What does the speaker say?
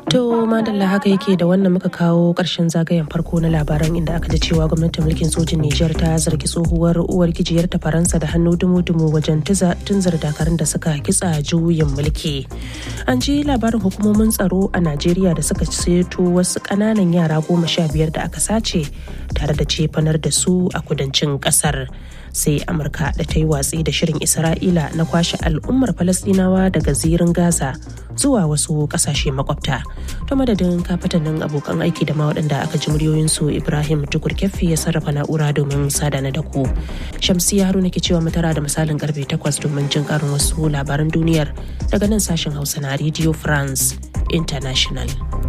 To madalla haka yake da wannan muka kawo ƙarshen zagayen farko na labaran inda aka ji cewa gwamnatin mulkin sojin Nijar ta zargi tsohuwar uwar gijiyar ta Faransa da hannu dumu-dumu wajen tunzar dakarun da suka kitsa juyin mulki. An ji labarin hukumomin tsaro a Najeriya da suka ceto wasu ƙananan yara goma sha biyar da aka sace tare da cefanar da su a kudancin ƙasar. sai amurka da ta yi watsi da shirin isra'ila na kwashe al'ummar falastinawa daga zirin gaza zuwa wasu kasashe makwabta ta madadin kafatanin abokan aiki da ma waɗanda aka ji muryoyinsu ibrahim tukur ya sarrafa na'ura domin sadana da ku shamsiya haruna ke cewa matara da misalin karfe 8 domin jin karin wasu labaran duniyar daga nan sashen hausa na radio france international